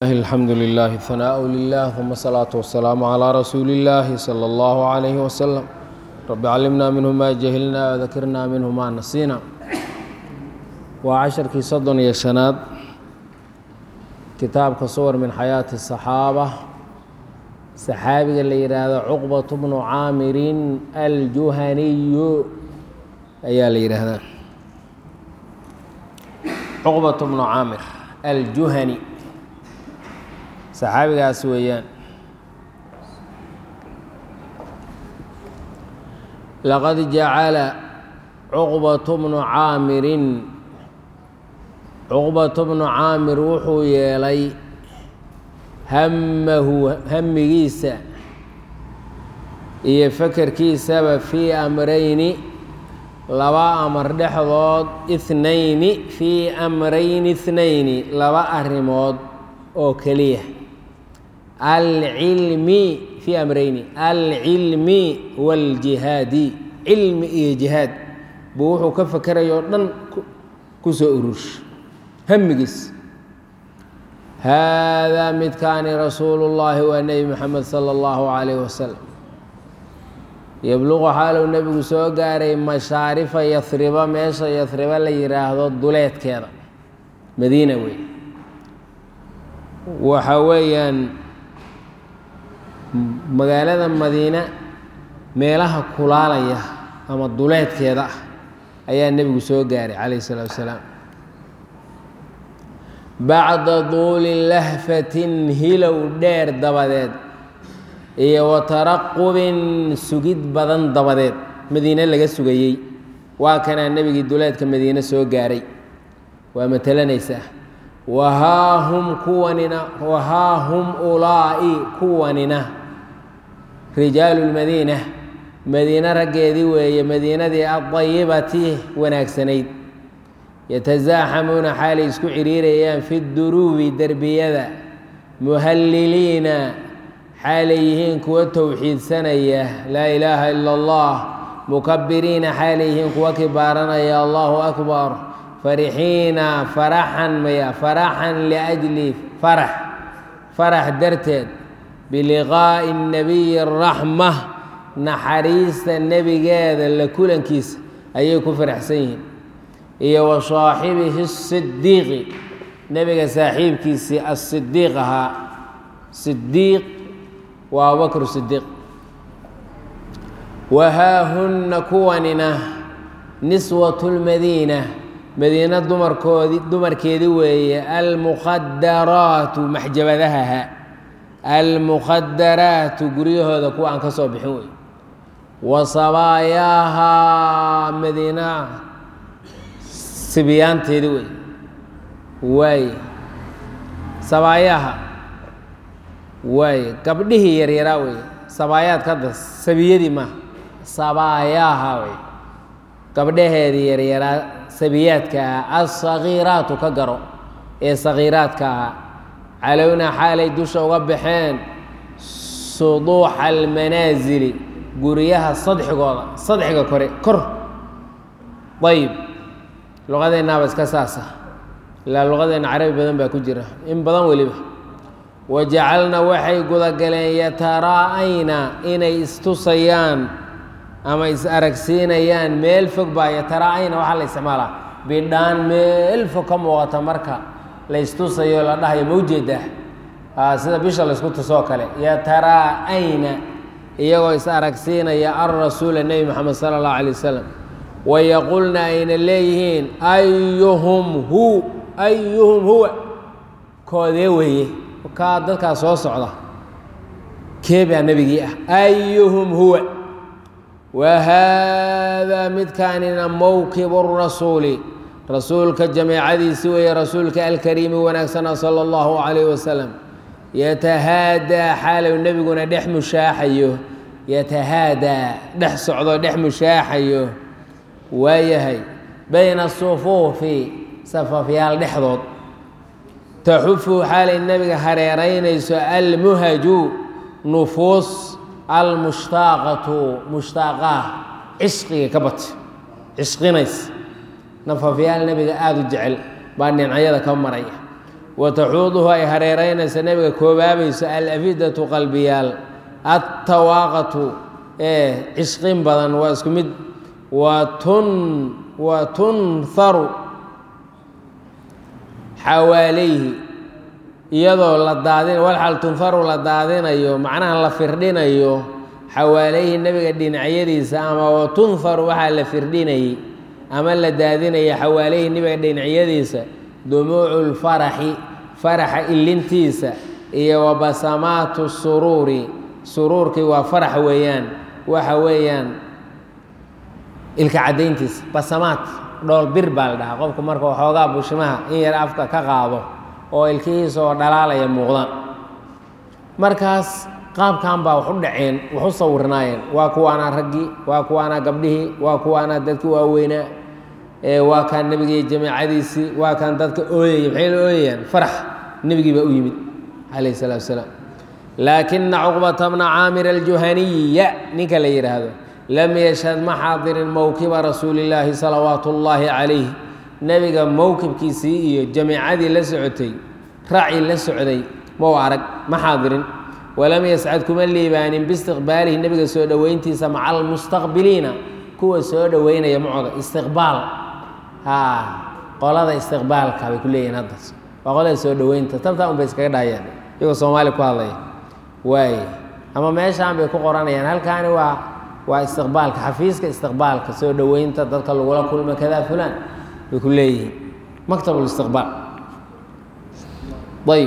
الحمد لله ثناء لله ثم الصلاة والسلام على رسول الله صلى الله عليه وسلم رب علمنا منه ما جهلنا وذكرنا منه ما نسينا وعشركii soddon iyo شhanaad kitaabka suwar min xayaaةi الصaxaabة saxaabiga la yidhaahdo cuqbaة bnu caamirin aljuhaniyu ayaa la yidhaahdaa cuqbaة bnu caamir aljuhani saxaabigaas weeyaan laqad jacala cuqbaة bnu caamirin cuqbaة bnu caamir wuxuu yeelay hamahu hamigiisa iyo fakerkiisaba fii amrayni laba amar dhexdood ithnayni fii amrayni ithnayni laba arrimood oo keliya alcilmi fii amrayni alcilmi wاljihaadi cilmi iyo jihaad buu wuxuu ka fakerayoo dhan ku soo urursha hamigiis haadaa midkaani rasuulu llaahi waa nebi moxamed sala allahu calayh wasalam yebluqu xaaluu nebigu soo gaaray mashaarifa yahriba meesha yahriba la yidhaahdo duleedkeeda madiina wey waxa weeyaan magaalada madiina meelaha kulaalaya ama duleedkeeda ah ayaa nebigu soo gaaray calayh isalaatu wasalaam bacda duuli lahfatin hilow dheer dabadeed iyo wa taraqubin sugid badan dabadeed madiine laga sugayey waa kanaa nebigii duleedka madiine soo gaaray waa matelanaysaa wahaa hum kuwanina wahaa hum ulaa'i kuwanina rijaalu lmadiina madiine raggeedii weeye madiinadii adayibati wanaagsanayd yatasaaxamuuna xaalay isku ciriirayaan fi duruubi derbiyada muhalliliina xaalay yihiin kuwa towxiidsanaya laa ilaaha ila allah mukabiriina xaalay yihiin kuwa kibaaranaya allahu akbar farixiina faraxan maya faraxan liajli farax farax darteed biliqaa'i nabiyi araxma naxariista nebigeeda la kulankiisa ayay ku faraxsan yihiin iyo wa saaxibihi sidiiqi nebiga saaxiibkiisii asidiiq ahaa sidiiq waa abubakr sidiiq wahaahunna kuwanina niswatu lmadiina madiina dumarkoodii dumarkeedii weeye almukhadaraatu maxjabadahaha almukhadaraatu guryahooda kuwa aan ka soo bixin wey wa sabaayaaha madiina sibyaanteedi wey waay sabaayaha waay gabdhihii yaryaraa wey sabaayaadka hadda sabiyadii maaha sabaayaha wey gabdhaheedii yaryaraa sabiyaadka ah alsagiiraatu ka garo ee sagiiraadka ahaa calowna xaalay dusha uga baxeen suduuxa almanaasili guryaha sadxigooda sadxiga kore kor ayib luqadeennaaba iska saasa ilaa luqadeenna carabi badan baa ku jira in badan weliba wajacalna waxay gudagaleen yataraa'ayna inay istusayaan ama is aragsiinayaan meel fog baa yataraa'ayna waxaa la isticmaalaa bidhaan meel fog ka muuqata marka la istusayo la dhahayo ma ujeedaa sida bisha laysku tusoo kale yataraa'ayna iyagoo is aragsiinaya alrasuula nebi moxamed sala allahu alay wasalam wayaqulna ayna leeyihiin ayuhum hu ayuhum huwa koodee weeye kaa dadkaa soo socda kee baa nebigii ah ayuhum huwa wa haadaa midkaanina mowkibu rasuuli rasuulka jameecadiisi weeye rasuulka alkariimi wanaagsana sala allahu calayh wasalam yatahaadaa xaalow nebiguna dhex mushaaxayo yatahaadaa dhex socdo dhex mushaaxayo waayahay bayna asufuufi safafyaal dhexdood taxufu xaalay nebiga hareeraynayso almuhaju nufuus almushtaaqatu mushtaaqaah cishqiga ka bata cishqinays nafafyaal nebiga aada u jecel baa dhinacyada ka maraya wa taxuuduhu ay hareeraynayso nebiga koobaabayso alafidatu qalbiyaal attawaaqatu ee cishqin badan waa isku mid wa tun wa tunharu xawaalayhi iyadoo la daadin walxal tunharu la daadinayo macnaha la firdhinayo xawaalayhi nebiga dhinacyadiisa ama wa tunharu waxaa la firdhinayay ama la daadinaya xawaalayhi nebiga dhinacyadiisa dumuucu lfaraxi faraxa ilintiisa iyo wa basamaatu suruuri suruurkii waa farax weeyaan waxa weeyaan ilka caddayntiisa basamaad dhool bir baa la dhahaa qofku marka waxoogaa bushimaha in yar afka ka qaado oo ilkihiisa oo dhalaalaya muuqdaan markaas qaabkan baa wax u dhaceen wax u sawirnaayeen waa kuwaanaa raggii waa kuwaanaa gabdhihii waa kuwaanaa dadkii waaweynaa waa kaan nebigii jamaacadiisii waa kaan dadka ooyaya maxay la ooyayaan farax nebigii baa u yimid calayh salaatu wasalaam laakina cuqbata bna caamir aljuhaniya ninka la yidhaahdo lam yashhad ma xaadirin mowkiba rasuulillaahi salawaatu ullaahi calayh nebiga mowkibkiisii iyo jamiicadii la socotay raaci la socday mau arag ma xaadirin walam yascad kuma liibaanin biistiqbaalihi nebiga soo dhoweyntiisa maca almustaqbiliina kuwa soo dhoweynaya macoda istiqbaal haa qolada istiqbaalka bay ku leeyihin haddas waa qolada soo dhoweynta tabtaa un bay iskaga dhahayaan iyagoo soomaali ku hadlaya waay ama meeshaan bay ku qoranayaan halkaani waa waa istiqbaalka xafiiska istiqbaalka soo dhoweynta dadka lagula kulma kadaa fulaan bay ku leeyihiin maktab listiqbaal ayb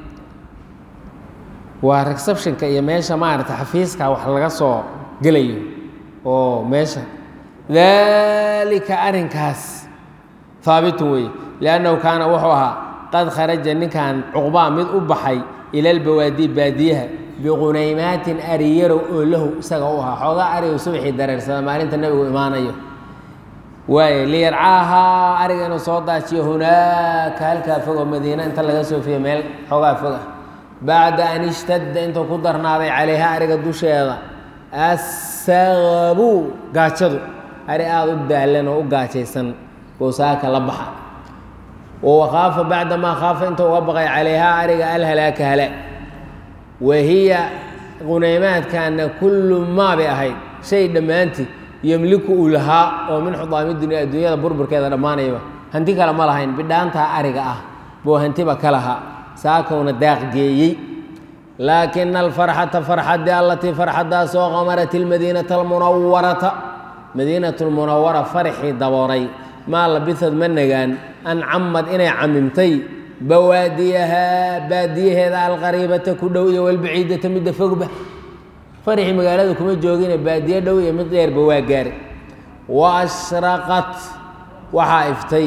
waa receptionka iyo meesha maarata xafiiska wax laga soo gelayo oo meesha daalika arrinkaas haabitun weeye liannahu kaana wuxuu ahaa qad kharaja ninkan cuqbaa mid u baxay ila albawaadii baadiyaha biqunaymaatin ariyarow oo lahu isaga u ahaa xoogaa arigow subaxii dareersada maalinta nebigu imaanayo waaye liyarcaahaa ariga inuu soo daajiyo hunaaka halkaa fogoo madiina inta laga soo fiyo meel xoogaa fog ah bacda an ishtadda intuu ku darnaaday calayha ariga dusheeda assaqabu gaajadu ari aada u daalan oo u gaajaysan goosaaka la baxa oo wakhaafa bacda maa khaafa intuu uga baqay calayhaa ariga alhalaaka halaag wahiya qunaymaadkaana kullu maa bay ahayd shay dhammaantii yemliku uu lahaa oo min xudaami dunya adduunyada burburkeeda dhammaanayaba hanti kale ma lahayn bidhaantaa ariga ah buu hantiba ka lahaa saakowna daaqgeeyey laakina alfarxata farxadii allatii farxadaasoo qamarat ilmadiinata almunawarata madiinatu lmunawara farxii dabooray maa labisad ma nagaan an camad inay camimtay bawaadiyahaa baadiyaheeda alqariibata ku dhow iyo walbaciidata midda fogba farxii magaalada kuma joogine baadiye dhow iyo mid dheerba waa gaari wa ashraqat waxaa iftay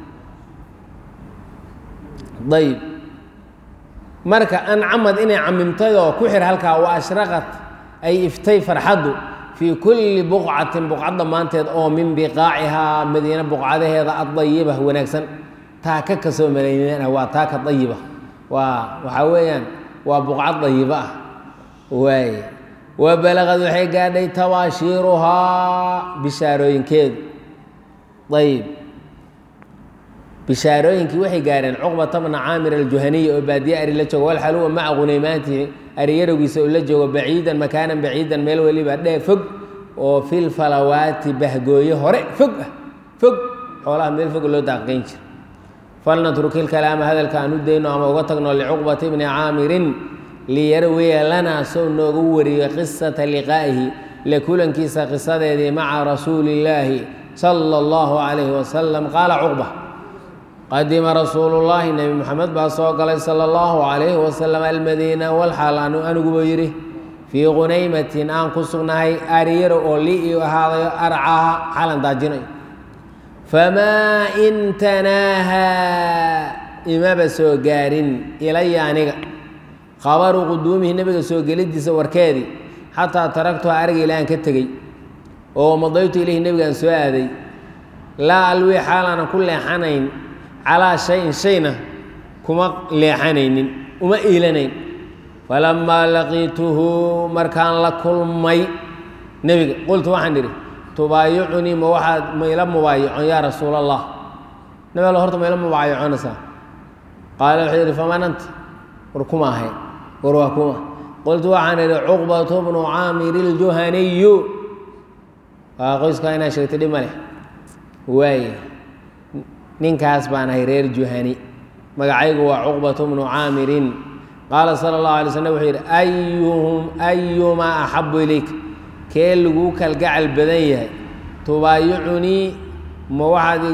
ayb marka ancamad inay camimtayoo ku xir halkaa wa ashraqat ay iftay farxaddu fii kulli buqcatin buqcad dhammaanteed oo min biqaacihaa madiine buqcadaheeda adayiba wanaagsan taaka kasoo malaynana waa taaka dayiba waa waxaa weeyaan waa buqcad dayiba ah waaye wa balagad waxay gaadhay tabaashiiruhaa bishaarooyinkeedu ayb bishaarooyinkii waxay gaadheen cuqbata bna caamir aljuhaniy oo baadiye ari la joogo walxaluwa maca qunaymaatihi ariyarogiisa oo la joogo baciidan makaanan baciidan meel weliba dhee fog oo fil falawaati bahgooye hore fog ah fog xoolaha meel fog loo daaqayn jira falnatruki ilkalaama hadalka aan u dayno ama uga tagno licuqbata bni caamirin liyarwiya lanaa sow noogu wariyo qisata liqaa'ihi la kulankiisa qisadeedii maca rasuuli illaahi sala allahu calayhi wasalam qaala cuqba qadima rasuulu llaahi nebi moxamed baa soo galay sala allahu calayhi wasalam almadiina walxaal anu aniguba yidhi fii qunaymatin aan ku sugnahay aariyaro oo lii ii ahaadayo arcaha xalan daajinayo famaa in tanaahaa imaba soo gaarin ilaya aniga khabaru quduumihi nebiga soo geliddiisa warkeedii xataa taragtuha ariga ilaahan ka tegey oo madaytu ilayhi nebigaan soo aaday laa alwii xaalaanan ku leexanayn calaa shayin shayna kuma leexanaynin uma iilanayn falamaa laqiituhu markaan la kulmay nebiga qultu waxaan idhi tubaayicunii ma waxaad ma ila mubaayicon yaa rasuul allah nabi alla horta ma ila mubaayiconaysaa qaala wuxuu yidhi faman anta war kuma ahayn war waa kuma qultu waxaan idhi cuqbatu bnu caamir iljuhaniyu waa qoyskaa inaa sheegtay dhib ma leh waaye ninkaas baan ahay reer juhani magacaygu waa cuqbatu bnu caamirin qaala sala allahu alay slm wuxuu yidhi ayuhum ayumaa axabu ilayk kee laguu kalgacal badan yahay tubaayicunii ma waxaad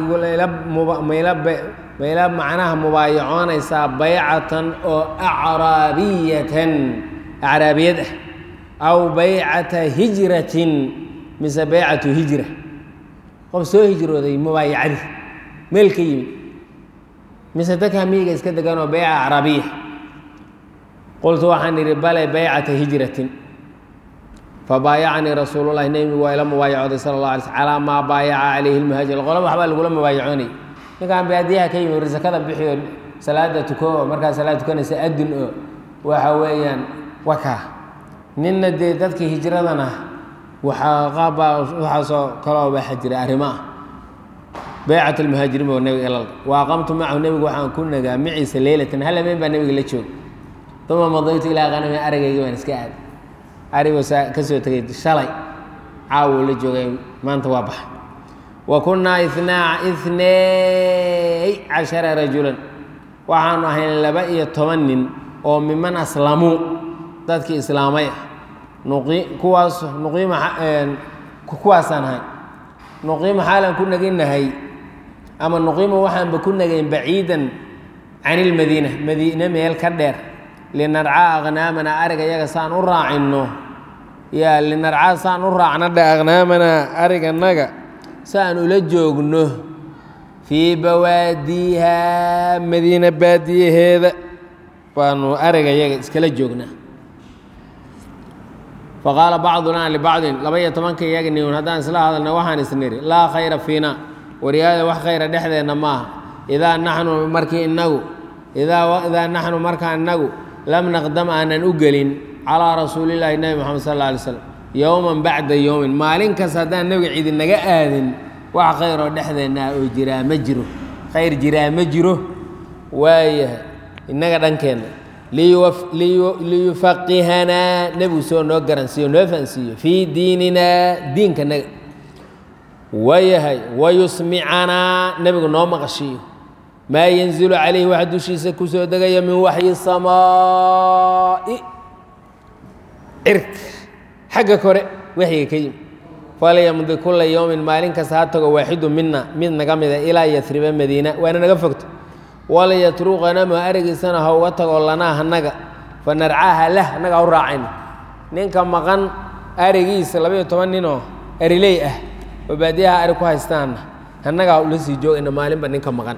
mayla macnaha mubaayacoonaysaa baycatan oo acraabiyatan acraabiyad ah aw baycata hijratin mise baycatu hijra qof soo hijrooday mubaayacadii meel ka yimid mise dadka miyiga iska deganoo bayca acraabiya qultu waxaan idhi bale baycata hijratin fabaayacanii rasuululahi nebigu waa ila mubaayacooday sala allah alay sl calaa maa baayaca calayhi lmuhaajir qola waxbaa lagula mubaayacoonay ninkaan baadiyaha ka yimi risakada bixiyo salaada tuko oo markaa salaad tukanaysa adun oo waxa weeyaan wakaa ninna dee dadkii hijradana waxaa qaabbaa waxaasoo kaloo baxa jira arrimo ah baycat almuhaajiriin buu nebiga ilal wa aqamtu macahu nebigu waxaan ku nagaa maciisa leylatan hal habeen baa nebiga la jooga uma madaytu ilaa qanami arageygii baan iska aaday arigoo saa ka soo tegay shalay caawo la joogay maanta waa baxa wa kunnaa inaa inay cashara rajulan waxaanu ahayn laba iyo toban nin oo miman aslamuu dadkii islaamay ah nuqi kuwaas nuqiima kuwaasaan ahay nuqiima xaalan ku naginahay ama nuqiima waxaanba ku nagayn baciidan can ilmadiina madiine meel ka dheer linarcaa aknaamana ariga yaga saan u raacinno yaa linarcaa saan u raacna dhe aknaamana ariganaga saan ula joogno fii bawaadiiha madiina baadiyaheeda baanu ariga yaga iskala joognaa faqaala bacdunaa libacdin laba iyo tobanka iyaga niun haddaan isla hadalna waxaan isniri laa khayra fiina waryaada wax khayra dhexdeenna maaha idaa naxnu markii inagu idaa naxnu markaa inagu lam naqdam aanan u gelin calaa rasuulillaahi nebi moxamed sal alla alay slam yowman bacda yowmin maalin kas haddaan nebiga cidi naga aadin wax khayroo dhexdeenna oo jiraa ma jiro khayr jiraa ma jiro waayahay innaga dhankeenna liyufaqihanaa nebigu soo noo garansiiyo noo fahansiiyo fii diininaa diinkanaga waayahay wayusmicanaa nebigu noo maqashiiyo maa yanzilu calayhi waxa dushiisa ku soo degaya min waxyi samaa'i cirka xagga kore waxyiga ka yimi falyamdi kula yowmin maalin kasta ha tago waaxidu mina mid naga mida ilaa yasriba madiina waana naga fogto walayatruqanama arigiisana ha uga tago lanaa hanaga fa narcaaha lah annaga ha u raacayno ninka maqan arigiisa labaiyo toban ninoo ariley ah oo baadiyaha ari ku haystaanna annaga ha ula sii joogayna maalinba ninka maqan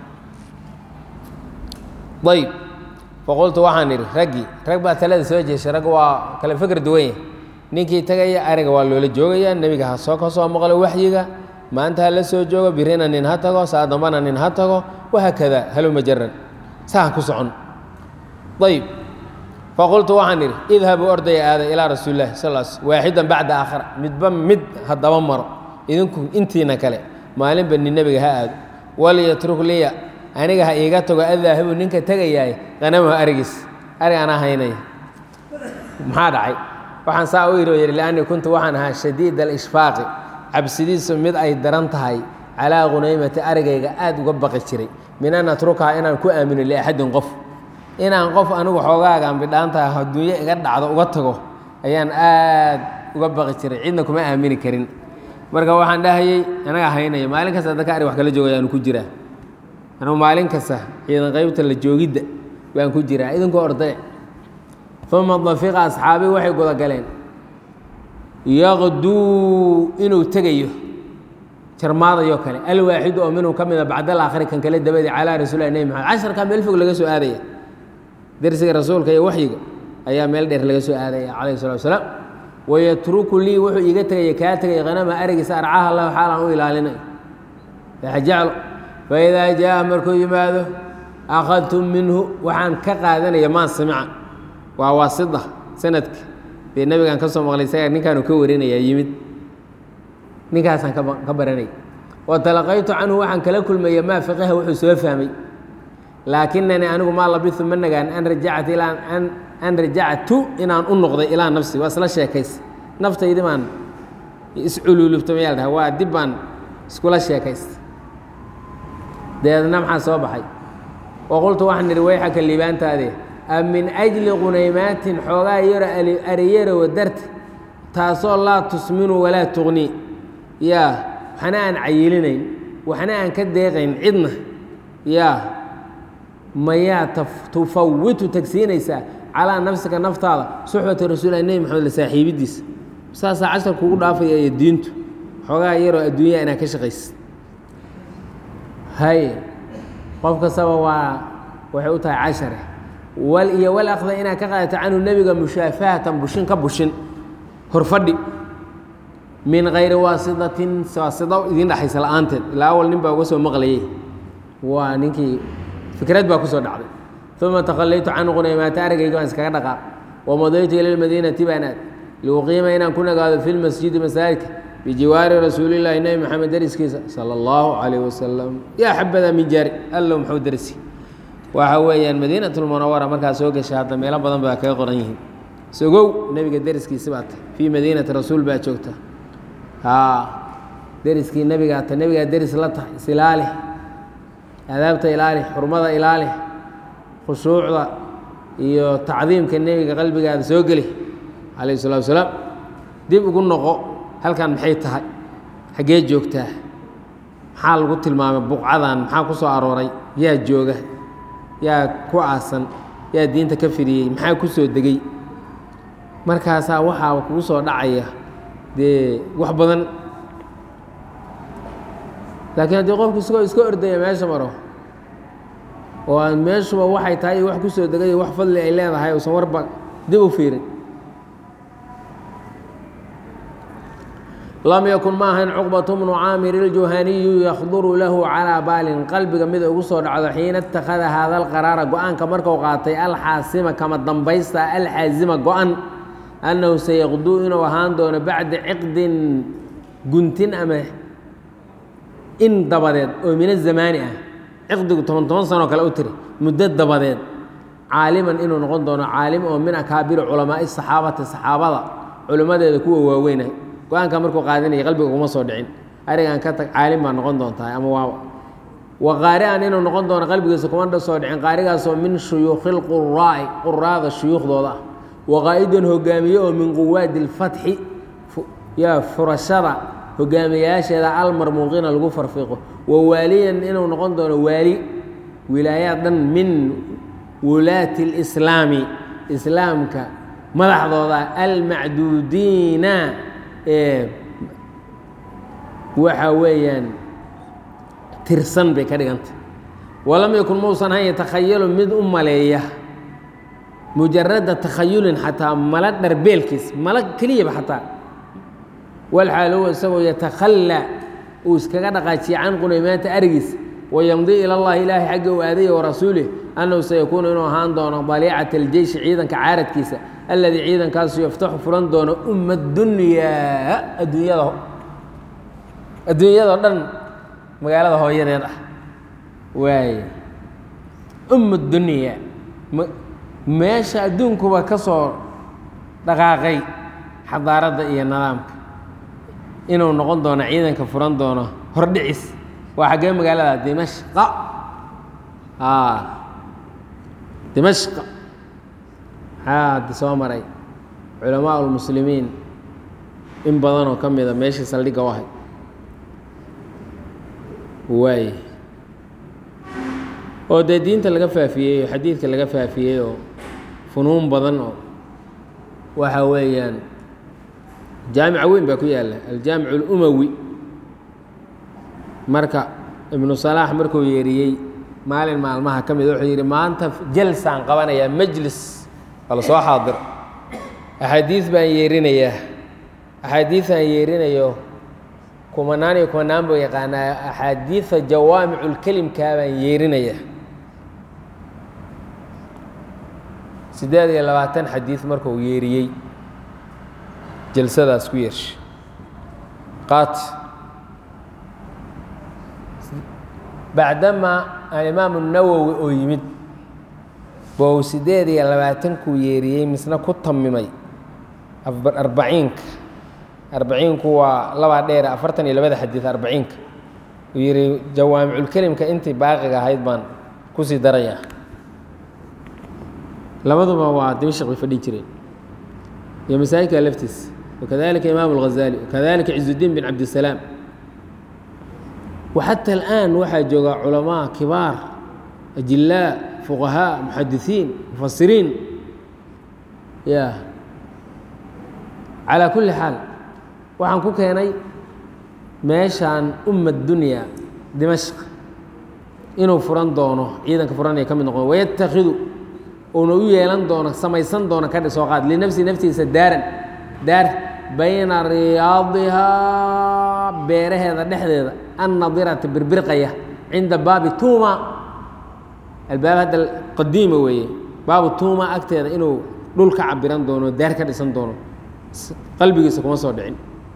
ayb faqultu waxaan idhi raggii rag baa talada soo jeeshay rag waa kale fikr duwan yahy ninkii tegaya ariga waa loola joogayaa nebiga ha soo ka soo maqlo waxyiga maanta ha la soo joogo birina nin ha tago saa dambana nin ha tago wahaakada haluma jaran saa ha ku socon ayb faqultu waxaan idhi idhabuu ordaya aada ilaa rasuulilahi sal s waaxidan bacda aakhara midba mid haddaba maro idinku intiina kale maalinba nin nebiga ha aado walyatruk liya aniga ha iiga tago adaahibu ninka tegayaay qanamaha arigiis arig anaa haynaya maxaa dhacay waxaan saa u iro yidhi liannii kuntu waxaan ahaa shadiid alishfaaqi cabsidiisu mid ay daran tahay calaa hunaymati arigayga aad uga baqi jiray min an atrukaha inaan ku aamino liaxadin qof inaan qof anigu xoogaagaan bidhaantaha adduunyo iga dhacdo uga tago ayaan aad uga baqi jiray cidna kuma aamini karin marka waxaan dhahayey anagaa haynaya maalin kasta dadka arig wax kala joogayaanu ku jiraa anugu maalin kasta ciidan qaybta la joogidda baan ku jiraa idinku ordaya uma dafiqa asxaabii waxay guda galeen yaqduu inuu tegayo jarmaadayo kale alwaaxidu oo minhu ka mida bacd alaakhiri kan kale dabadii calaa rasuulilah nebi maxamed casharkaa meel fog laga soo aadaya dersiga rasuulka iyo waxyiga ayaa meel dheer laga soo aadaya calayhi salatu wasalaam wayatruku lii wuxuu iiga tegaya kaa tegaya hanama arigiisa arcaha lahu xaalaan u ilaalinayo jeclo faidaa jaa markuu yimaado akhadtum minhu waxaan ka qaadanaya maa samica waa waasida sanadka dee nebigaan ka soo maqlay isaga ninkaanu ka warinaya yimid ninkaasaan ka baranaya wa talaqaytu canhu waxaan kala kulmaya maa fiqiha wuxuu soo fahmay laakinanii anigu maa labitu ma nagaan an rajacat ilaa an an rajactu inaan u noqday ilaa nafsi waa isla sheekaysa naftaydi baan isculuulubta mayaa la dhaha waa dib baan iskula sheekaysta deedna maxaa soo baxay waqultu waxaan idhi wayxaka liibaantaade a min ajli qunaymaatin xoogaa yaro ariyarowa darti taasoo laa tusminu walaa tuqni yaa waxna aan cayilinayn waxna aan ka deeqayn cidna yaa mayaa tufawitu tagsiinaysaa calaa nafsika naftaada suxbata rasuulilah nebi maxamed la saaxiibidiisa saasaa cashar kugu dhaafaya iyo diintu xoogaa yaroo adduunyaa inaad ka shaqaysa hay qof kastaba waa waxay u tahay cashare wal iyo wal akhda inaad ka qaadato canhu nebiga mushaafahatan bushin ka bushin horfadhi min kayri waasitatin waasito idiin dhexaysa la-aanteed ilaa awal nin baa uga soo maqlayay waa ninkii fikrad baa kusoo dhacday uma takhallaytu can qunaymaata aragayga baan iskaga dhaqaaq wamadaytu ila lmadiinati baan aad liuqiima inaan ku nagaado fi lmasjidi masaajidka bijiwaari rasuulillaahi nebi maxamed deriskiisa sala allahu calayh wasalam yaa xabada min jaari allow muxuu dersi waxa weeyaan madiinat lmunawara markaa soo gashay hadda meelo badan baa kaga qoran yihiin sogow nebiga deriskiisi baa tahy fii madiinati rasuul baa joogta haa deriskii nebigaa ta nebigaa deris la tahay isilaali adaabta ilaali xurmada ilaali khushuucda iyo tacdiimka nebiga qalbigaada soo geli calayh salatu wasalaam dib ugu noqo halkan maxay tahay xaggee joogtaa maxaa lagu tilmaamay buqcadan maxaa ku soo arooray yaa jooga yaa ku aasan yaa diinta ka fidiyey maxaa ku soo degey markaasaa waxaa kugu soo dhacaya dee wax badan laakiin haddii qofku isagoo iska ordaya meesha maro oo aan meeshuba waxay tahay iyo wax ku soo degay wax fadli ay leedahay uusan warba dib u fiirin lam yakun ma ahayn cuqbatu bnu caamir iljuhaniyu yakduru lahu calaa baalin qalbiga mid ugu soo dhacdo xiina ittakhada haada alqaraara go-aanka marku qaatay alxaasima kama dambaysta alxaasima go-an annahu sayaqduu inuu ahaan doono bacda ciqdin guntin ama in dabadeed oo min azamaani ah ciqdigu toban toban sanoo kale u tiri muddo dabadeed caaliman inuu noqon doono caalim oo min akaabiri culamaai saxaabati saxaabada culimmadeeda kuwa waaweynah go-aanka markuu qaadinaya qalbiga kuma soo dhicin arigan ka tag caalim baa noqon doontaa ama waa wa qaari-an inuu noqon doono qalbigiisa kuma soo dhicin qaarigaasoo min shuyuukhi lquraa'i quraada shuyuukhdooda ah waqaa'idan hogaamiye oo min quwaadi اlfatxi yaa furashada hogaamiyayaasheeda almarmuuqiina lagu farfiiqo wa waaliyan inuu noqon doono waali wilaayaad dhan min wulaati اlislaami islaamka madaxdooda almacduudiina ee waxa weeyaan tirsan bay ka dhigantay walam yakun mausan han yatakhayalu mid u maleeya mujarada takhayulin xataa mala dharbeelkiis mala keliyaba xataa walxaal huwa isagoo yatakhallaa uu iskaga dhaqaajiye can qunaymaanta arigiis wayamdii ila llahi ilaahay xagga u aadaya warasuulih annahu sayakuunu inuu ahaan doono daliicata aljeyshi ciidanka caaradkiisa alladii ciidankaasu yaftaxu furan doono umma dunyaa adduunyada adduunyadao dhan magaalada hooyadeed ah waay umma dunyaa meesha adduunkuba ka soo dhaqaaqay xadaaradda iyo nidaamka inuu noqon doono ciidanka furan doono hordhicis waa xaggee magaalada dimashqa dimashqa maxaa haddi soo maray culamaa ulmuslimiin in badanoo ka mida meeshii saldhigga u ahay waay oo dee diinta laga faafiyey oo xadiidka laga faafiyey oo funuun badan oo waxa weeyaan jaamica weyn baa ku yaalla aljaamic اlumawi marka ibnu salaax markuu yeeriyey maalin maalmaha ka mid wuxuu yidhi maanta jalsaan qabanayaa majlis ala soo xaadir axaadiis baan yeerinayaa axaadiisaan yeerinayo kumanaan iyo kumanaan buu yaqaanaa axaadiisa jawaamicu lkelimkaa baan yeerinayaa siddeed iyo labaatan xadiis markuu yeeriyey jalsadaas ku yeersha qaat bacdamaa alimaamu nawowi oo yimid bou siddeed iyo labaatankuu yeeriyey misna ku tamimay arbaciinka arbaciinku waa labaa dheere afartan iyo labada xadiid arbaciinka uu yidhi jawaamiculkelimka intii baaqiga ahayd baan kusii darayaa labaduba waa dimashq bay fadhi jireen iyo masaajidka laftiis wakadalika imaamu اlghazali wakadalika cizudiin bin cabdisalaam waxata alآan waxaa jooga culamaa kibaar ajilaa fuqahaa muxadisiin mufasiriin ya calaa kulli xaal waxaan ku keenay meeshaan umma dunya dimashq inuu furan doono ciidanka furanaya ka mid noqon wayatakhidu uuna u yeelan doono samaysan doono ka soo qaad linafsi naftiisa daaran daar bayna riyaadihaa beeraheeda dhexdeeda annadirata birbirqaya cinda baabi tuuma albaab hadda qadiima weeye baabu tuuma agteeda inuu dhul ka cabiran doono daar ka dhisan doono qalbigiisa kuma soo dhicin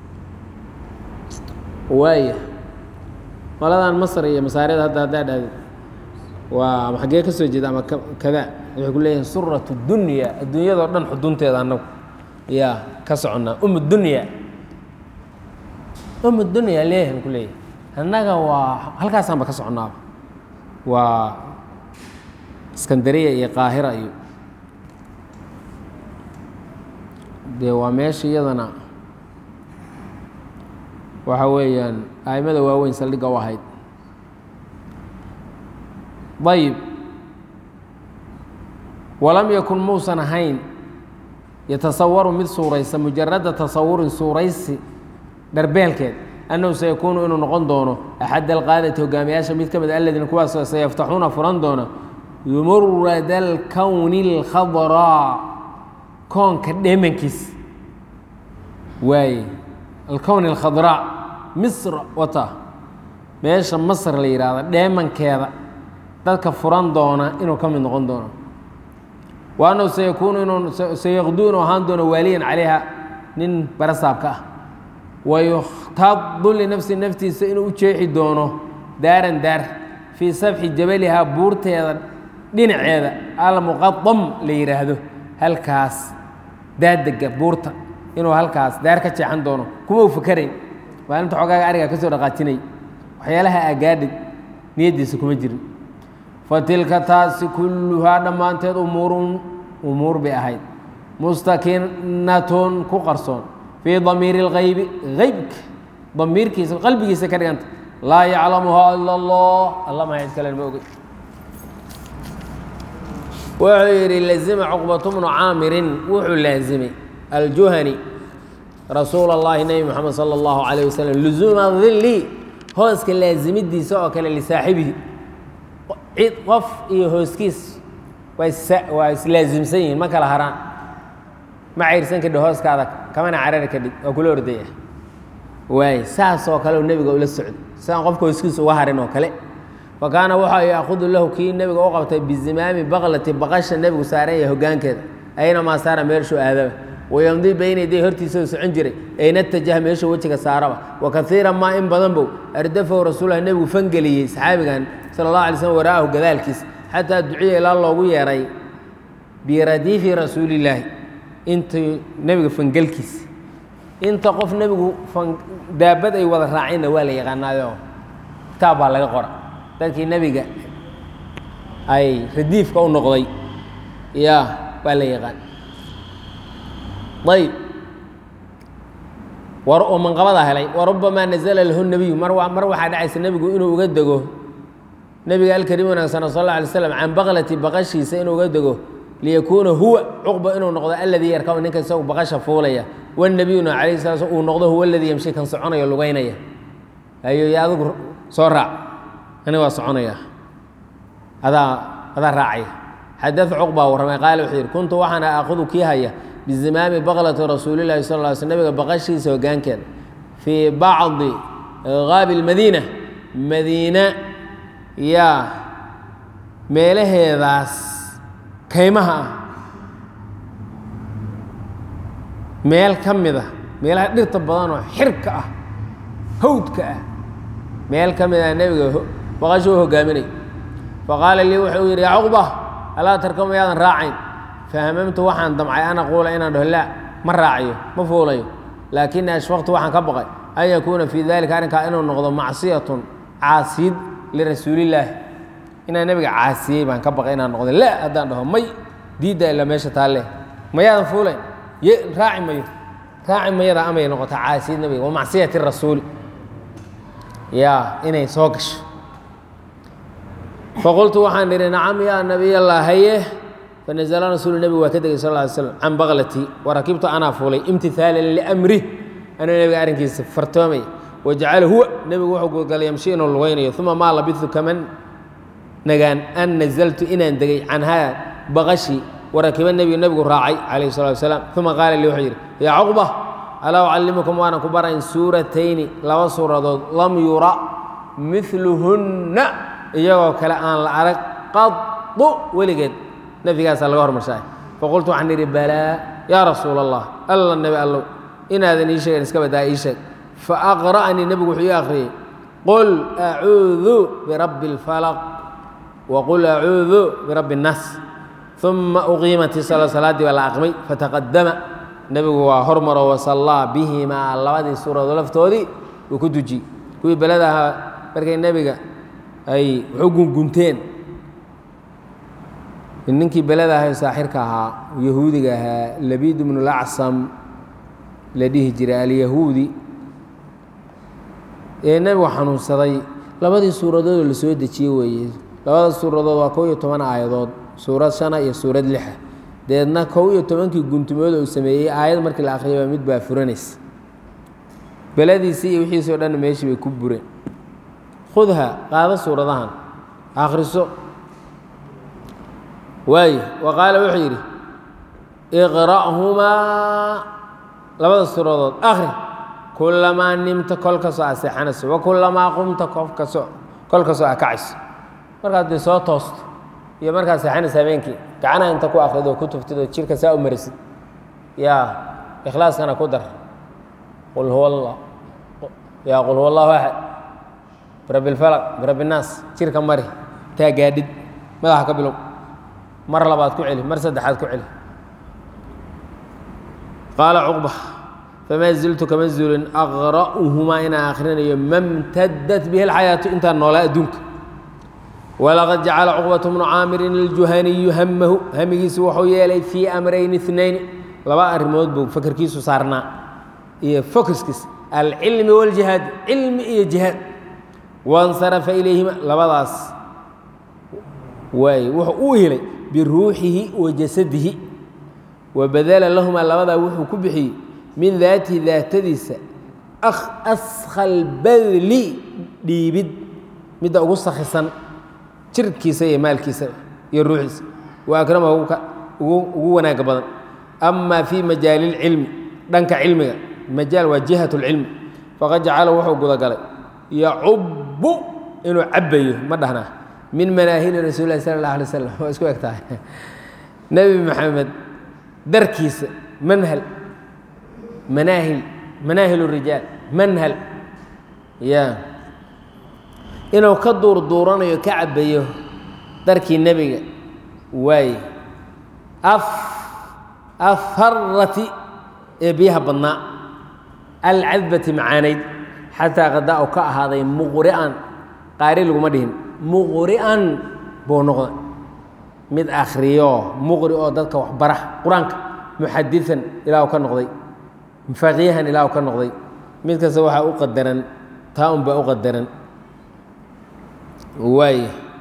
waaya qoladan masr iyo masaarida hadda haddaa dhahdeed waa ama xaggee ka soo jeeda ama kada waxay ku leeyihin surat dunya adduunyadao dhan xudunteeda annagu yaa ka soconnaa um dunya um dunya leeyahan ku leeyahay annaga waa halkaasaanba ka soconnaaba waa iskandariya iyo qaahira iyo dee waa meesha iyadana waxa weeyaan aimada waaweyn saldhigga u ahayd ayib walam yakun muusan ahayn yatasawaru mid suuraysa mujarada tasawurin suuraysi dharbeelkeed annahu sayakuunu inuu noqon doono axad alqaadati hogaamiyaasha mid ka mid aladiina kuwaasoo sayaftaxuuna furan doona murada alkowni اlkhadraa koonka dheemankiis waaye alkown اlkhadraa misr wata meesha masr la yidhaahdo dheemankeeda dadka furan doona inuu ka mid noqon doono wa annahu sayakuunu inuu sayaqdu inuu ahaan doono waaliyan calayha nin barasaabka ah wayukhtaadu linafsi naftiisa inuu u jeexi doono daaran daar fii sabxi jabalihaa buurteeda dhinaceeda almuqadam la yidhaahdo halkaas daadega buurta inuu halkaas daar ka jeexan doono kuma u fakarayn maalinta xogaaga ariga ka soo dhaqaajinay waxyaalaha agaadhid niyaddiisa kuma jirin fa tilka taasi kulluhaa dhammaanteed umuurun umuur bay ahayd mustakinatun ku qarsoon fii damiiri اlgaybi eybka damiirkiisa qalbigiisa ka dhiganta laa yaclamuhaa ila اllah alla maa cid kalen ma ogey wuxuu yidhi lazima cuqbatu bnu caamirin wuxuu laazimay aljuhani rasuul اllahi nebi moxamed salى اllahu alayh wasalam luzuuma dili hooska laazimidiisa oo kale lisaaxibihi cid qof iyo hooskiis waa islaasimsan yihiin ma kala haraan ma cayrsan kadhi hooskaada kamana carari kadhig waa kula ordaya waay saasoo kale nebiga ula socday sidaan qofka hooskiisa uga harin oo kale wa kaana waxa yaakudu lahu kii nebiga u qabtay bizimaami baklati baqasha nebigu saaran yahay hogaankeeda aynamaa saara meeshuu aadaba wayamdii bayna yaday hortiisa u socon jiray ayna tajaha meesha wejiga saaraba wa kaiira maa in badan bow ardafahu rasuulah nebigu fangeliyey saxaabigan sala اllah alay slm wara'ahu gadaalkiis xataa duciya ilaa loogu yeeray biradiifi rasuulillaahi intii nebiga fangelkiisa inta qof nebigu daabad ay wada raaceenna waa la yaqaanaayo kitaab baa laga qora dadkii nebiga ay radiifka u noqday ya waa la yaqaan ayb war oo manqabadaa helay warubamaa nazla lahu nebiyu mar mar waxaa dhacaysa nebigu inuu uga dego nebiga alkarim wanaagsana sal alla alay slam can baqlati baqashiisa inuu uga dego liyakuuna huwa cuqba inuu noqdo aladii yarkaba ninka isagu baqasha fuulaya wanebiyuna alayh sala sl uu noqdo huwa aladii yamshi kan soconayo lugaynaya ayo yo adigu soo raac ani waa soconaya adaa adaa raacaya xadada cuqba warramay qaale wuxuu yidhi kuntu waxaana aakudu kii haya bizimaami baqlati rasuulillahi sal ly sl nebiga baqashiisa hogaankeeda fii bacdi gaabi lmadiina madiina yaa meelaheedaas kaymaha ah meel ka mid a meelaha dhirta badanoo xirka ah hawdka ah meel ka mid ah nebiga baqasho u hogaaminay faqaala lii wuxuu yidhi yaa cuqba alaa tarkama yaadan raacayn fahamamtu waxaan damcay an aquula inaan dhaho laa ma raacayo ma fuulayo laakini ashfaqtu waxaan ka baqay an yakuuna fii dalika arrinkaa inuu noqdo macsiyatun caasiyid lirasuulillaahi inaan nebiga caasiyey baan ka baqay inaan noqdo la haddaan dhaho may diidda ila meesha taalle mayaadan fuulayn ye raaci mayo raaci mayada amay noqota caasiyid nebiga wa macsiyati rasuuli yaa inay soo gasho faqultu waxaan idhi nacam yaa nabiy allah haye fanazla rasuulu nebigu waa ka degay sal ly slam can baklatii warakibtu anaa fuulay imtihaalan liamrih anuu nebiga arrinkiisa fartoomay wajacala huwa nebigu wuxuu gudagalay yamshi inuu lugaynayo uma maa labitu kaman nagaan an nazaltu inaan degay canhaa baqashi warakiba nebigu nebigu raacay calayhi salatu wasalaam uma qaala lii wuxuu yidhi yaa cuqba alaa ucallimukum waanan ku barayn suuratayni laba suuradood lam yura miluhunna iyagoo kale aan la arag qadu weligeed nafigaasaa laga hormarshaay faqultu waxaan idhi balaa yaa rasuula allah alla nebi allow inaadan ii sheegen iska badaa ii sheeg faaqra'anii nebigu wuxuu ii akhriyey qul acuudu birabbi اlfalaq waqul acuudu birabbi اnnaas uma uqiimat isala salaaddii baa la aqmay fataqadama nebigu waa hormaro wasallaa bihimaa labadii suuradood laftoodii uu ku dujiyey kuwii belada ahaa markay nebiga ay wuxu gungunteen ninkii belada ahay saaxirka ahaa yahuudiga ahaa labiid bnu lacsam la dhihi jiray alyahuudi ee nebigu xanuunsaday labadii suuradoodoo la soo dejiye weeye labada suuradood waa kow iyo toban aayadood suurad shana iyo suurad lixa deedna kow iyo tobankii guntumooda uu sameeyey aayad markii la akhriyaba mid baa furanaysa beladiisii iyo wixiisii o dhan meeshii bay ku bureen khudha qaado suuradahan akhriso waayo wa qaala wuxuu yidhi iqra'humaa labada suuradood akhri kulamaa nimta kol kastoo aad seexanayso wa kulamaa qumta kofkasoo kol kastoo aad kacayso markaad dee soo toosto iyo markaad seexanaysa habeenkii gacanaha inta ku akhrido oo ku tuftid oo jirka saa u marisid yaa ikhlaaskana ku dar qul huwa allah yaa qul huwa allahu axad birabbi اlfalaq birabbi الnaas jirka mari taa gaadhid madaxa ka bilow mar labaad ku celi mar saddexaad ku celi qaala cuqba famaa ziltu kama zulin aqra'uhumaa inaan akhrinayo mamtadat bihi اlxayaatu intaan noolaa adduunka walaqad jacala cuqbatu bnu caamirin iljuhaniyu hamahu hamigiisu wuxuu yeelay fii amrayni اثnayn laba arrimood buu fakerkiisu saarnaa iyo fokiskiis alcilmi wاljihaad cilmi iyo jihaad waاnsarafa ilayhima labadaas waay wuxuu u helay biruuxihi wa jasadihi wa badala lahumaa labadaa wuxuu ku bixiyey min daatihi daatadiisa askalbadli dhiibid midda ugu sakhisan jirkiisa iyo maalkiisa iyo ruuxiisa wa akramahu ugu wanaaga badan ama fii majaali اlcilmi dhanka cilmiga majaal waa jihat اlcilmi faqad jacala wuxuu gudagalay yacubu inuu cabayo ma dhahnaa min manaahili rasuuli lahi sala اllah alay slam waa isku eg tahay nebi maxamed darkiisa manhal manaahil manaahil rijaal manhal ya inuu ka duurduuranayo ka cabayo darkii nebiga waaye af afarati ee biyaha badnaa alcadbati macaanayd xataa qadaa u ka ahaaday muqri'an qaari laguma dhihin muqri'an buu noqday mid akhriyo muqri oo dadka waxbara qur-aanka muxadiثan ilaa u ka noqday faqiihan ilaa u ka noqday mid kasta waxaa u qadaran taa un baa u qadaran waay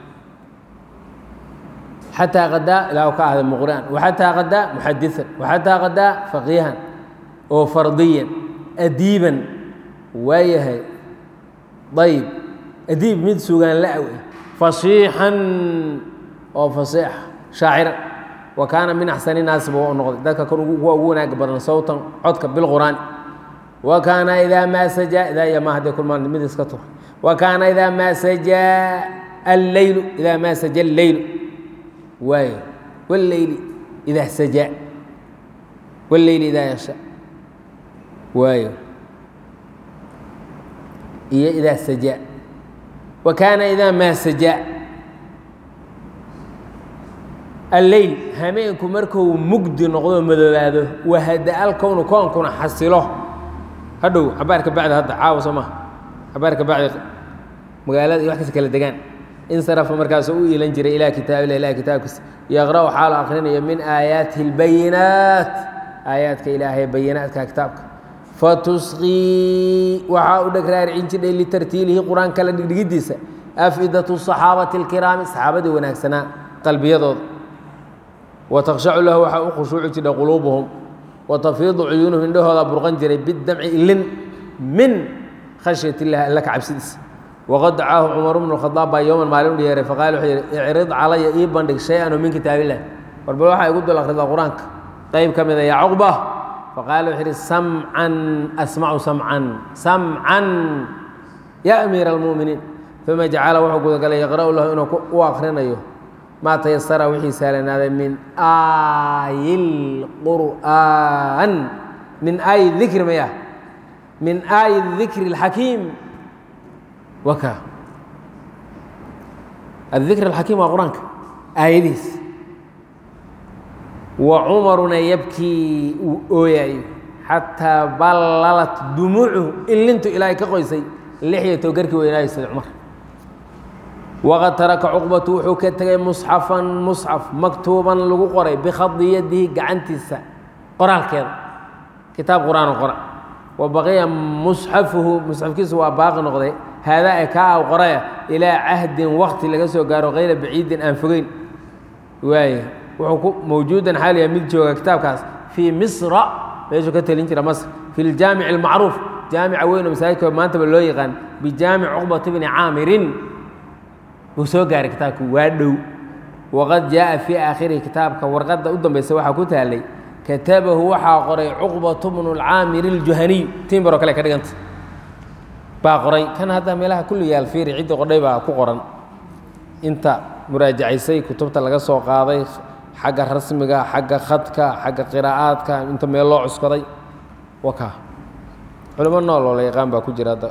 xataa qadaa ilaa u ka ahday muqri'an waxataa qadaa muxadiثan waxataa qadaa faqiihan oo fardiyan adiiban waayahay ayb adiib mid sugaan la-w fasiixan oo fasiix shaaciran wa kaana min axsani naasi buu u noqday dadka kan kuwa ugu wanaaga badan sawtan codka bilqur'aan wa kaana idaa maa sajaa idaa iyo maa hadday kulmaan mid iska tur wa kaana idaa maa sajaa alleylu idaa maa saja alleylu waayo walleyli idaa sajaa walleyli idaa yasha waayo iyo idaa sajaa wa kaana idaa maa sajaa alleyl hameenku markuu mugdi noqdo madoobaado wahada-al kownu koonkuna xasilo hadhow cabaarka bacdi hadda caawa soo maha cabaarka bacdi magaalada iyo wax kasta kala degaan insarafa markaasuu u iilan jiray ilaa kitaabilah ilahi kitaabkiisa yaqra'u xaalo akrinaya min aayaatihi اlbayinaat aayaadka ilaahay bayinaadka kitaabka fatusqii waxaa u dheg raaricin jidhay litartiilihi qur-aanka la dhigdhigidiisa afidatu صaxaabati اlkiraami saxaabadii wanaagsanaa qalbiyadooda watakhshacu lahu waxaa u khushuuci jidhay quluubuhum watafiidu cuyuunuhum indhahooda burqan jiray bidamci ilin min khashyat illahi alla ka cabsidiisa waqad dacaahu cumar bnu khadaab baa yowman maalin u yeeray faqaala wuxuu yidhi icrid calaya ii bandhig shay-an oo min kitaabillah warbal waxaa igu dul akhridaa qur-aanka qayb ka mida yaa cuqba faqaala wuxuu yidhi samcan asmacu samcan samcan ya amiira almu'miniin uma jacala wuxuu gudagalay yaqra'u lahu inuu u akhrinayo maa tayasara wixii saalanaaday min aayi lqur'aan min aayi dikri maya min aayi dikri اlxakiim waka adikr alxakiim waa qur-aanka aayadihiis wa cumaruna yabkii uu ooyayo xataa ballalat dumuucuhu ilintu ilaahay ka qoysay lixyato garkii weynaayo sida cumar waqad taraka cuqbatu wuxuu ka tegay musxafan musxaf maktuuban lagu qoray bikhadi yadihi gacantiisa qoraalkeeda kitaab qur-aan qora wa baqiya musxafuhu musxafkiisu waa baaqi noqday haadaa e kaa aw qoraya ilaa cahdin wakti laga soo gaaro kayra baciidin aan fogeyn waay wuxuu ku mawjuudan xaaliya mid jooga kitaabkaas fii misra meeshuu ka telin jira masr fi ljaamici almacruuf jaamica weyn oo masaajidka maantaba loo yaqaan bijaamic cuqbat bni caamirin wuu soo gaaray kitaabku waa dhow waqad jaaa fii aakhirihi kitaabka warqadda u dambaysa waxaa ku taalay katabahu waxaa qoray cuqbatu bnu lcaamiri aljuhaniy timbaro kale ka dhiganta baa qoray kan hadda meelaha kulli yaal fiiri cidda qodhay baa ku qoran inta muraajacaysay kutubta laga soo qaaday xagga rasmiga xagga khadka xagga qiraa'aadka inta meel loo cuskaday waka culimo nool oo la yaqaan baa ku jira hadda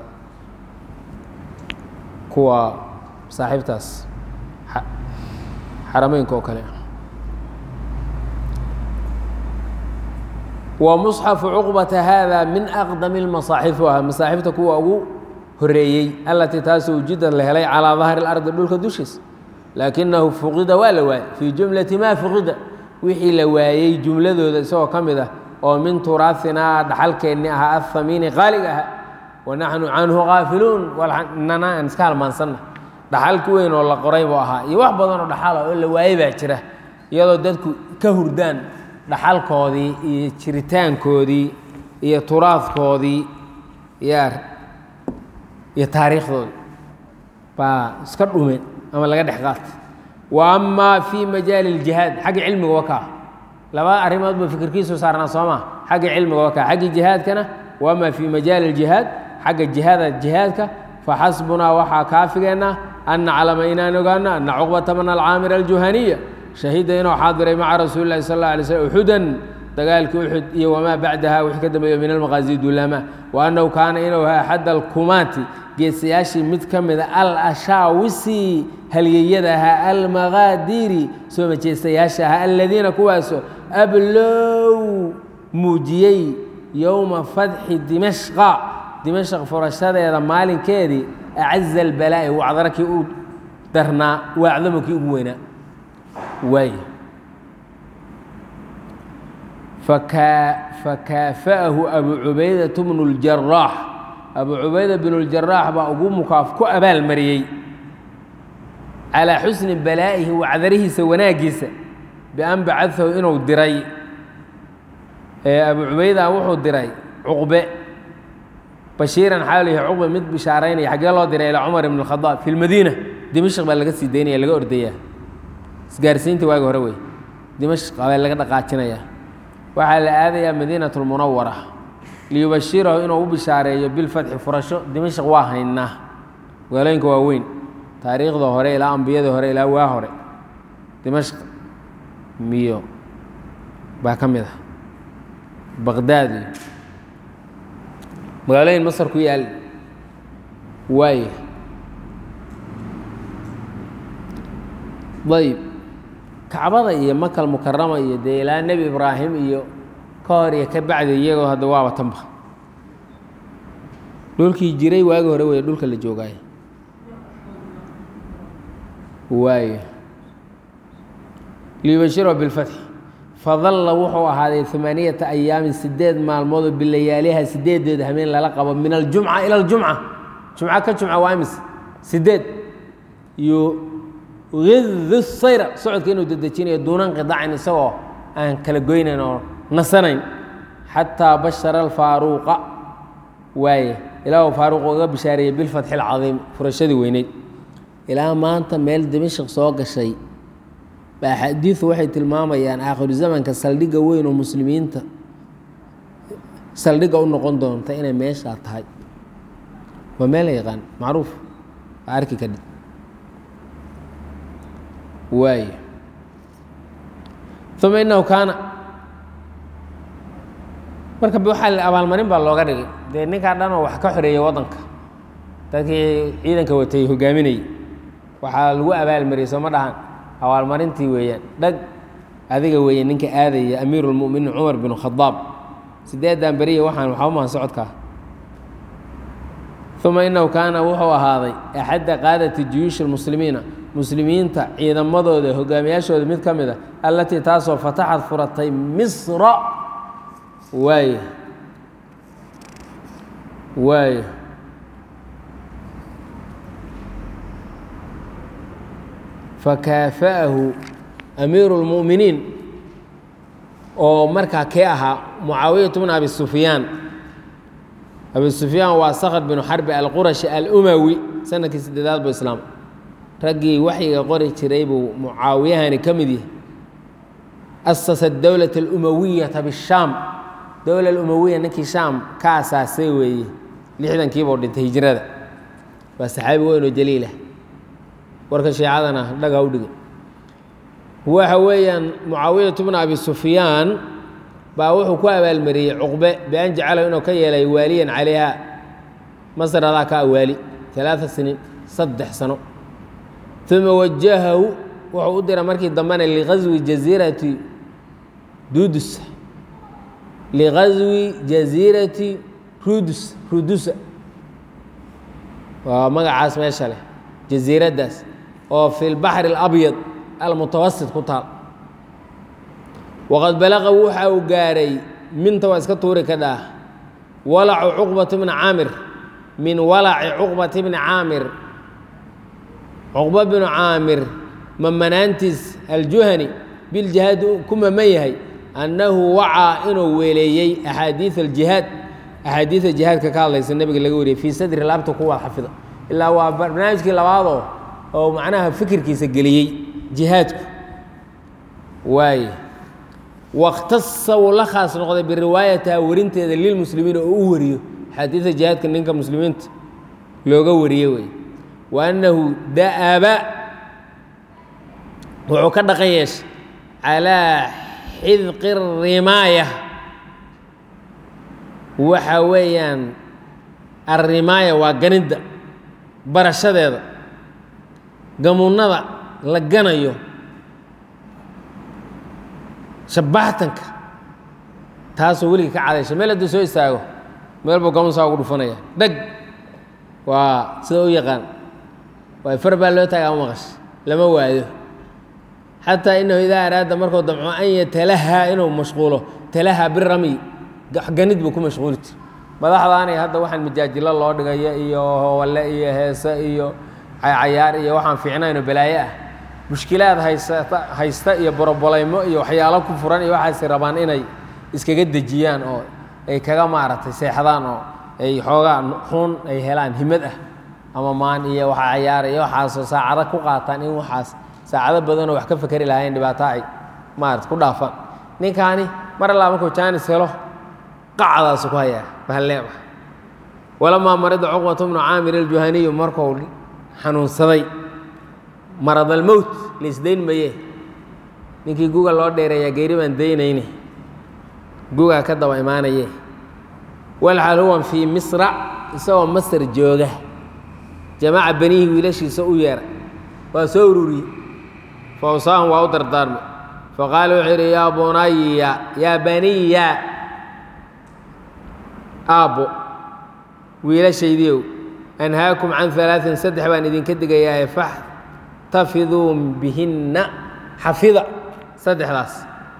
kuwa saaxiibtaas xarameynka oo kale wa musxafu cuqbata haada min aqdami lmasaaxif u ah masaaxifta kuwa ugu horeeyey allatii taasoo ujidan la helay calaa dahri اlardi dhulka dushiisa laakinahu fuqida waa la waayey fii jumlati maa fuqida wixii la waayey jumladooda isagoo ka mid ah oo min turaahinaa dhaxalkeenni ahaa athamiini qaaliga aha wa naxnu canhu kaafiluun nana aan iska halmaansanna dhaxalki weyn oo la qoray buu ahaa iyo wax badan oo dhaxala oo la waayey baa jira iyadoo dadku ka hurdaan dhaxalkoodii iyo jiritaankoodii iyo turaadkoodii iyo iyo taariikhdoodii baa iska dhumeen ama laga dhex qaatay wa amaa fii majaali اljihaad xagga cilmiga wakaa laba arrimood buu fikirkiisu saarnaa soo maa xagga cilmiga wakaa xaggii jihaadkana wa amaa fii majaali اljihaad xagga jihaada jihaadka faxasbunaa waxaa kaafigeenna an naclama inaan ogaano ana cuqbata bna alcaamir aljuhaniya shahida inuu xaadiray maca rasuuli lahi sal اla alay slm uxudan dagaalkii uxud iyo wamaa bacdaha wixii ka dambeeyo min almaqaasi duulaama wa annahu kaana inuu ahaa axad alkumaati geesayaashii mid ka mida alashaawisi halyeyada ahaa almaqaadiiri soo majeestayaasha ahaa aladiina kuwaasoo ablow muujiyey yowma fadxi dimashqa dimashq furashadeeda maalinkeedii acaza albalaa'i wacdara kii u darnaa waacdamo kii ugu weynaa waay fakaafa'ahu abu cubaydat bnu اljaraax abu cubayda bnu اljaraax baa ugu mukaaf ku abaalmariyey calaa xusni balaa'ihi wacdarihiisa wanaaggiisa bian bacadahu inuu diray abu cubayda wuxuu diray cuqbe bashiiran xaalu yahay cuqbe mid bishaaraynaya xaggee loo diray ilaa cumar ibn اkhadaab fi lmadiina dimashq baa laga sii daynaya laga ordayaa isgaarsiinta waagi hore wey dimashq baa laga dhaqaajinaya waxaa la aadayaa madiinat lmunawara liyubashirahu inuu u bishaareeyo bilfatxi furasho dimashq waa haynaa magaalooyinka waa weyn taariikhda hore ilaa ambiyada hore ilaa waa hore dimashq miyo baa ka mid ah baqdaad iyo magaalooyin masar ku yaal waay ayb kacbada iyo makal mukarama iyo dee ilaa nebi ibraahim iyo ka hor iyo ka bacdi iyagoo hadda waaba tanba dhulkii jiray waagi hore wey dhulka la joogaayo waayo liyubashiro bilfatxi fadalla wuxuu ahaaday amaaniyata ayaamin sideed maalmoodoo bilayaaliha sideedeed hameen lala qabo min aljumca ila aljumca jumco ka jumca waa imis sideed yugidu sayra socodka inuu dedejinayo duuna nqidaacin isagoo aan kala goynayn oo nasanayn xataa bashara alfaaruuqa waaye ilaa uu faaruuq uga bishaareeyey bilfatxi alcadiim furashadii weyneyd ilaa maanta meel dimashik soo gashay baa xadiidu waxay tilmaamayaan aakhiru zamanka saldhigga weyn oo muslimiinta saldhigga u noqon doonta inay meeshaa tahay waa meel la yaqaan macruuf waa arki kadhib waayo uma inahu kaana marka waxaa abaalmarin baa looga dhigay dee ninkaa dhan oo wax ka xoreeyey waddanka dadkii ciidanka watay hogaaminayay waxaa lagu abaalmariyey sooma dhahan abaalmarintii weeyaan dhag adiga weeye ninka aadaya amiiru lmuminiin cumar bin khadaab sideedan beriya waxaan waxba mahan socodkaa uma inahu kaana wuxuu ahaaday axadda qaadati juyuushi lmuslimiina muslimiinta ciidamadooda hogaamiyaashooda mid ka mid a allatii taasoo fataxad furatay misra waaye waaye fakaafa'ahu amiiru اlmu'miniin oo markaa kee ahaa mucaawiyatu bn abi sufyaan abi sufyaan waa sakhr binu xarbi alqurashi alumawi sanadkii sideedaad bu islaam raggii waxyiga qori jiray buu mucaawiyahani ka mid yahay asasa dowlaة اlumawiyata bishaam dowla umawiya ninkii shaam ka asaasay weeye lixdankiibuu dhintay hijrada waa saxaabi weyn oo jaliilah warka shiicadana dhaga u dhigay waxa weeyaan mucaawiyatu bna abi sufyaan baa wuxuu ku abaalmariyey cuqbe bian jacalahu inuu ka yeelay waaliyan calayha masr adaa ka awaali alaaa siniin saddex sano uma wajahahu wuxuu u diray markii dambena liqaswi jasiirati dudus liqaswi jasiirati rudus rudusa waa magacaas meesha leh jasiiraddaas oo fi lbaxri alabyad almutawasit ku taal waqad balaqa waxa uu gaaray minta waa iska tuuri ka dhaah walacu cuqbata bni caamir min walaci cuqbata bni caamir cuqba binu caamir mamanaantiis aljuhani biljihaadi ku maman yahay annahu wacaa inuu weeleeyey axaadiid aljihaad axaadiida jihaadka ka hadlaysa nebiga laga wariyey fii sadri laabta ku wada xafida ilaa waa barnaamijkii labaadoo oo macnaha fikirkiisa geliyey jihaadku waaye wakhtasa wuu la khaas noqday biriwaayataha warinteeda lilmuslimiin oo u wariyo axaadiida jihaadka ninka muslimiinta looga wariye wey wa annahu da'aba wuxuu ka dhaqan yeeshay calaa xidqi rimaaya waxa weeyaan arrimaaya waa ganidda barashadeeda gamunnada la ganayo shabbaaxtanka taasoo weligii ka cadaysha meel hadduu soo istaago meel buu gamun saa ugu dhufanaya dheg waa sida u yaqaan waa far baa loo taaga ama maqash lama waayo xataa inahu idaa araada markuu damco an yatalahaa inuu mashquulo talahaa birami ganid buu ku mashquuli jira madaxdaanay hadda waxaan majaajilo loo dhigaya iyo howalle iyo heese iyo cayaar iyo waxaan fiicnayn oo balaaye ah mushkilaad haysata haysta iyo borobolaymo iyo waxyaalo ku furan iyo waxaasay rabaan inay iskaga dejiyaan oo ay kaga maaragtay seexdaan oo ay xoogaa xuun ay helaan himad ah ama maan iyo waxa cayaara iyo waxaasoo saacado ku qaataan in waxaas saacado badanoo wax ka fakeri lahayn dhibaato ay maarata ku dhaafaan ninkaani mar allaa markuu jaanis helo qacdaasu ku hayaa bahalneeba walamaa marida cuqbatu bnu caamir aljuhaniyu markuu xanuunsaday maradalmowt laisdayn maye ninkii guga loo dheereeyaa geeri baan daynayne gugaa ka daba imaanaye walxal huwan fii misra isagoo masar jooga jamaaca benihii wiilashiisa u yeera waa soo ururiyey fawsaahum waa u dardaarmay faqaala wuxuu yidhi yaa bunaya yaa baniya aabbo wiilashaydiiow anhaakum can alaain saddex baan idinka digayaaye faxtafiduu bihinna xafida saddexdaas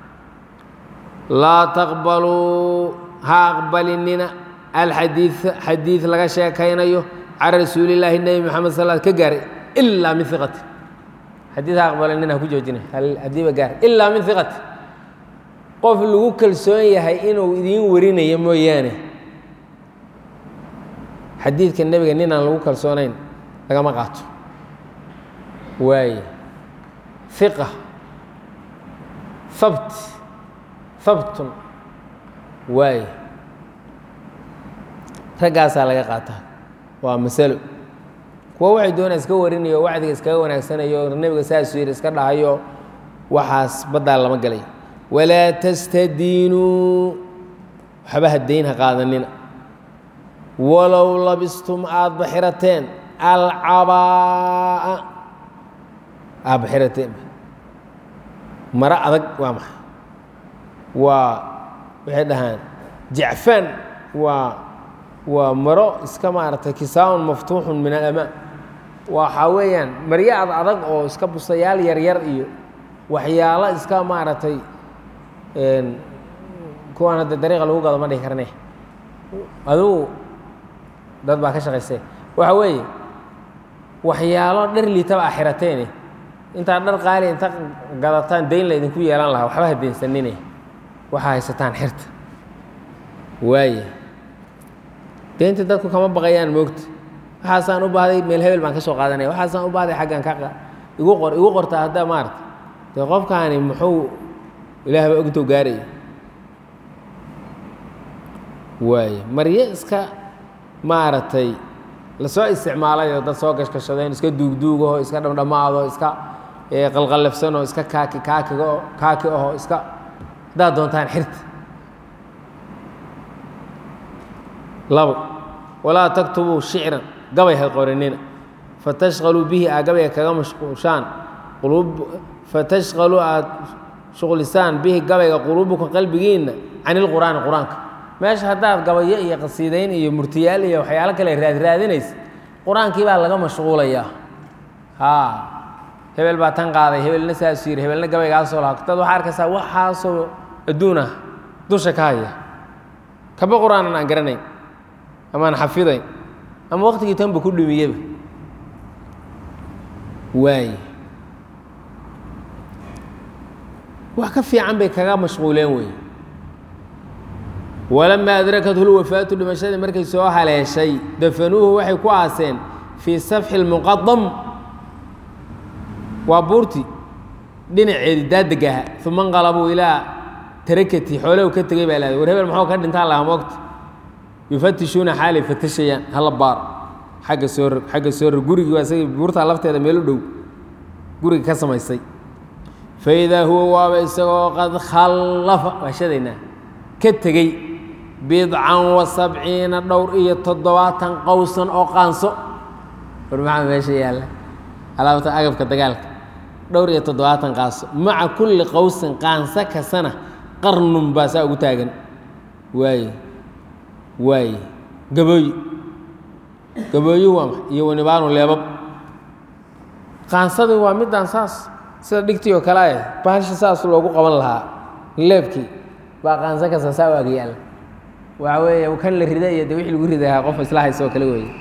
laa taqbaluu ha aqbalinina alxadiid xadiid laga sheekaynayo can rasuulillaahi nebi moxamed sal ka gaaray ilaa min iqati xadiid ha aqbalinina ha ku joojina haddiiba gaar ilaa min iqati qof lagu kalsoon yahay inuu idiin warinayo mooyaane xadiidka nebiga nin aan lagu kalsoonayn lagama qaato waaye iqa habt habtun waaye raggaasaa laga qaataa waa masalo kuwa waxay doonaa iska warinayo wacdiga iskaga wanaagsanayo nebiga saasuu yidhi iska dhahayo waxaas baddaa lama galay walaa tastadiinuu waxba hadayn ha qaadanina walow labistum aada baxirateen alcabaa'a aad baxirateen maro adag waa maxay waa waxay dhahaan jacfaan waa waa maro iska maaragtay kisaa'un maftuuxun min alamaan waxaa weeyaan maryo ad adag oo iska busayaal yaryar iyo waxyaalo iska maaragtay kuwaan hadda dariiqa lagu gado ma dhihi karne adugu dad baa ka shaqaysee waxa weeye waxyaalo dhar liitaba a xirateene intaad dhar qaali inta gadataan dayn la idinku yeelan lahaa waxba hadeensanine waxaa haysataan xirta waaye deynta dadku kama baqayaan moogta waxaasaan u baahday meel hebel baan ka soo qaadanaya waxaasaan u baahday xaggan ka igu qor igu qortaa hadda maarata dee qofkaani muxuu ilaahba ogtow gaaraya waaye maryo iska maaragtay lasoo isticmaalayoo dad soo gashgashadeen iska duugduugaho iska dhamdhamaado iska qalqallafsanoo iska kaaki kaakigo kaaki aho iska haddaad doontaan xirta labo walaa taktubuu shicran gabay ha qorinina fatashqaluu bihi aa gabayga kaga mashquushaan fatashqaluu aad shuqlisaan bihi gabayga quluubukum qalbigiinna can ilqur'aani qur-aanka meesha haddaad gabayo iyo qasiidayn iyo murtiyaal iyo waxyaalo kale raadraadinaysa qur-aankii baa laga mashquulayaa haa hebel baa tan qaaday hebelna saasuu yidhi hebelna gabaygaasoo laha dad waxaa arkaysaa waxaasoo adduun ah dusha ka haya kaba qur-aanan aan garanayn amaan xafidayn ama waqtigii tanba ku dhumiyeba waaye wax ka fiican bay kaga mashquuleen wey walamaa adrakathu lwafaatu dhimashadii markay soo haleeshay dafanuuhu waxay ku aaseen fii safxi lmuqadam waa buurti dhinaceedi daadeg aha uma nqalabuu ilaa tarakati xoolow ka tegey baa lahday war hebel maxuu ka dhintaan lahaa moogta yufatishuuna xaalay fatashayaan hala baar xagga soo rog xagga soo rog gurigii waa isagii buurtaa lafteeda meel u dhow guriga ka samaysay faidaa huwa waaba isagoo qad khallafa waa shadaynaa ka tegey bidcan wa sabciina dhowr iyo toddobaatan qowsan oo qaanso war maxaa meesha yaalla alaabta agabka dagaalka dhowr iyo toddobaatan qaanso maca kulli qowsin qaanso kastana qarnun baa saa ugu taagan waaye waaye gabooyi gabooyi waa ma iyo wanibaanu leebab qaansadii waa midaan saas sida dhigtii oo kale ah baasha saas loogu qaban lahaa leebkii baa qaanso kasta saa u agyaalla waxa weeye kan la rida iyo de wixii lagu ridahaa qof isla hayso oo kale weeye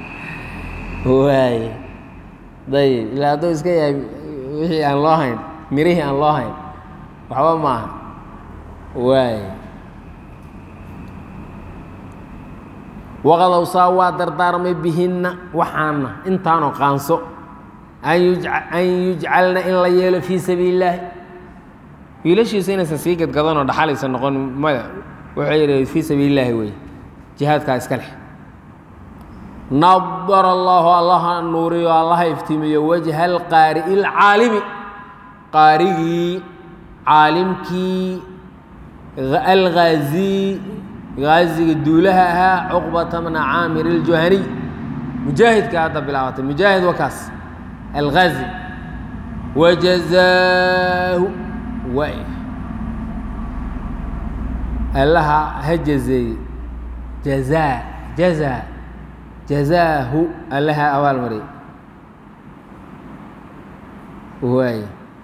waaye dayib ilaa hadduu iska yahay wixii aan loo hayn mirihii aan loo hayn waxba maaha waaye waqad awsaa waa dardaarmay bihinna waxaana intaanoo qaanso an yujcalna in la yeelo fii sabiili illaahi wiilashiisa inaysan sii gadgadanoo dhaxalaysa noqon maya wuxuu yidhi fii sabiili illaahi wey jihaadkaa iska leh nadara allaahu allaha nuuriyo allaha iftiimiyo wajha alqaari'i alcaalimi qaarigii caalimkii alghaazi gaaziga duulaha ahaa cuqbata bna caamir iljuhaniy mujaahidka hadda bilaabatay mujaahid wakaas alghaazi wajazaahu waay allaha ha jazeeye jazaa jazaa jazaahu allaha abaal mariy waay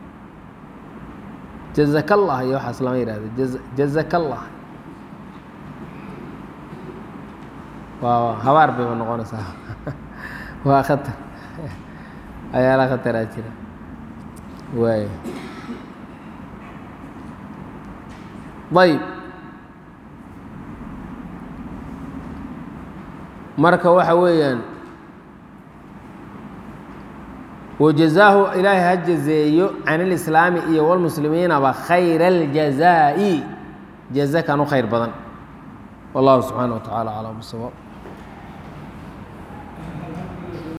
jazaka allah iyo waxaas lama yihahdo jaz jazaka allah waa habaar bayba noqonaysaa waa khatar ayaala khataraa jira waay ayb marka waxa weeyaan wajazaahu ilaahay ha jazeeyo can ilislaami iyo walmuslimiinaba khayra aljazaa'i jaza kan u khayr badan wallahu subxaana wa tacaala aclam bisawaab